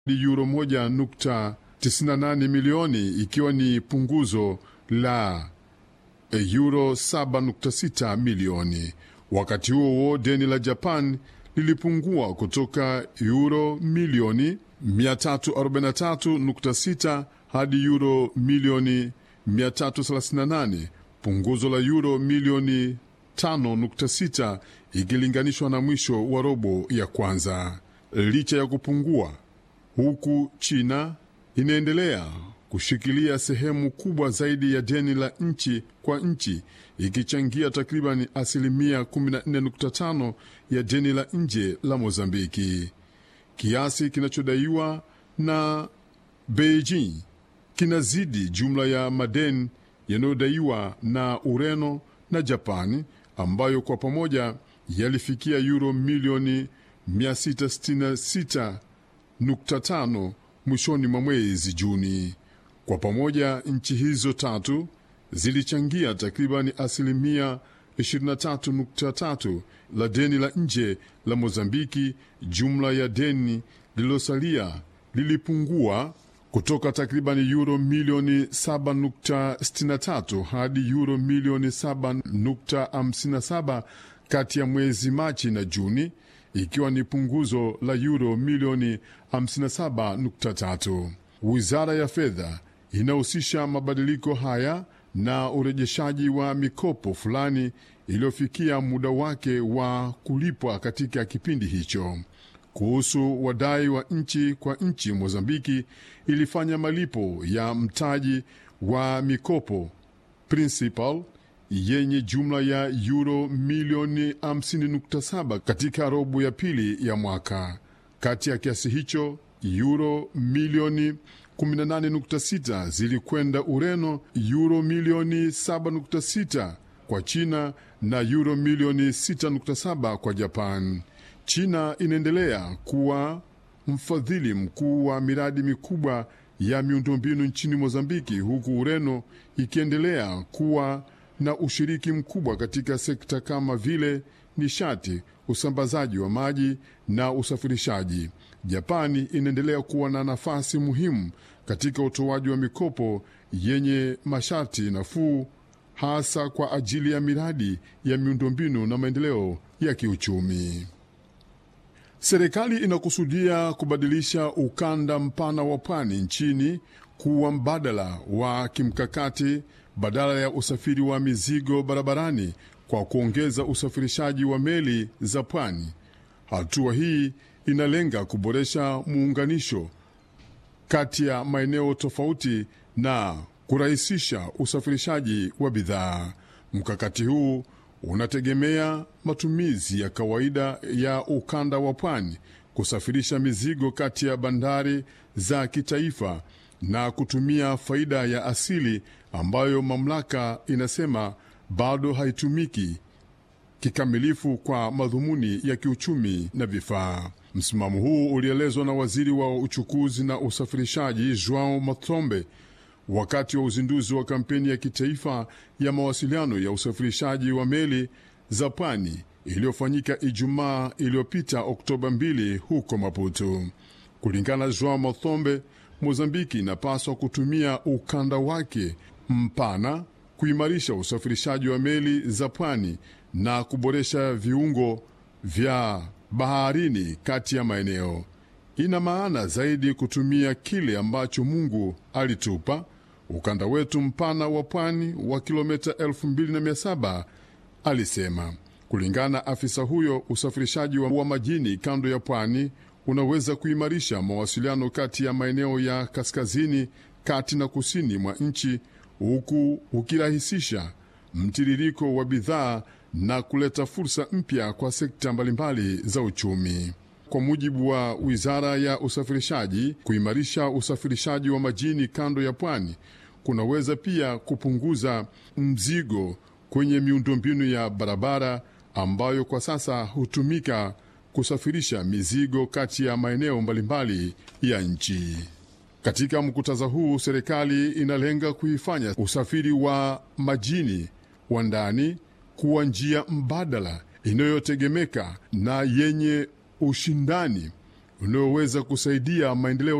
euro 1.98 milioni ikiwa ni punguzo la euro 7.6 milioni. Wakati huo huo, deni la Japan lilipungua kutoka euro milioni 343.6 hadi euro milioni 338, punguzo la euro milioni 5.6 ikilinganishwa na mwisho wa robo ya kwanza. Licha ya kupungua huku, China inaendelea kushikilia sehemu kubwa zaidi ya deni la nchi kwa nchi ikichangia takriban asilimia 14.5 ya deni la nje la Mozambiki. Kiasi kinachodaiwa na Beijing kinazidi jumla ya madeni yanayodaiwa na Ureno na Japani ambayo kwa pamoja yalifikia euro milioni 666.5 mwishoni mwa mwezi Juni. Kwa pamoja nchi hizo tatu zilichangia takribani asilimia 23.3 la deni la nje la Mozambiki. Jumla ya deni lililosalia lilipungua kutoka takribani euro milioni 7.63 hadi euro milioni 7.57 kati ya mwezi Machi na Juni, ikiwa ni punguzo la euro milioni 57.3. Wizara ya fedha inahusisha mabadiliko haya na urejeshaji wa mikopo fulani iliyofikia muda wake wa kulipwa katika kipindi hicho. Kuhusu wadai wa nchi kwa nchi, Mozambiki ilifanya malipo ya mtaji wa mikopo principal yenye jumla ya euro milioni 50.7 katika robo ya pili ya mwaka. Kati ya kiasi hicho euro milioni 18.6 zilikwenda Ureno, euro milioni 7.6 kwa China na euro milioni 6.7 kwa Japan. China inaendelea kuwa mfadhili mkuu wa miradi mikubwa ya miundombinu nchini Mozambiki, huku Ureno ikiendelea kuwa na ushiriki mkubwa katika sekta kama vile nishati, usambazaji wa maji na usafirishaji. Japani inaendelea kuwa na nafasi muhimu katika utoaji wa mikopo yenye masharti nafuu, hasa kwa ajili ya miradi ya miundombinu na maendeleo ya kiuchumi. Serikali inakusudia kubadilisha ukanda mpana wa pwani nchini kuwa mbadala wa kimkakati badala ya usafiri wa mizigo barabarani kwa kuongeza usafirishaji wa meli za pwani. Hatua hii inalenga kuboresha muunganisho kati ya maeneo tofauti na kurahisisha usafirishaji wa bidhaa. Mkakati huu unategemea matumizi ya kawaida ya ukanda wa pwani kusafirisha mizigo kati ya bandari za kitaifa na kutumia faida ya asili ambayo mamlaka inasema bado haitumiki kikamilifu kwa madhumuni ya kiuchumi na vifaa. Msimamo huu ulielezwa na waziri wa uchukuzi na usafirishaji Joao Mathombe wakati wa uzinduzi wa kampeni ya kitaifa ya mawasiliano ya usafirishaji wa meli za pwani iliyofanyika Ijumaa iliyopita Oktoba 2 huko Maputo. Kulingana na Joao Mathombe, Mozambiki inapaswa kutumia ukanda wake mpana kuimarisha usafirishaji wa meli za pwani na kuboresha viungo vya baharini kati ya maeneo. Ina maana zaidi kutumia kile ambacho Mungu alitupa, ukanda wetu mpana wa pwani wa kilomita 2700 alisema. Kulingana na afisa huyo, usafirishaji wa majini kando ya pwani unaweza kuimarisha mawasiliano kati ya maeneo ya kaskazini, kati na kusini mwa nchi, huku ukirahisisha mtiririko wa bidhaa na kuleta fursa mpya kwa sekta mbalimbali za uchumi. Kwa mujibu wa wizara ya usafirishaji, kuimarisha usafirishaji wa majini kando ya pwani kunaweza pia kupunguza mzigo kwenye miundombinu ya barabara ambayo kwa sasa hutumika kusafirisha mizigo kati ya maeneo mbalimbali ya nchi. Katika mkutadha huu, serikali inalenga kuifanya usafiri wa majini wa ndani kuwa njia mbadala inayotegemeka na yenye ushindani unaoweza kusaidia maendeleo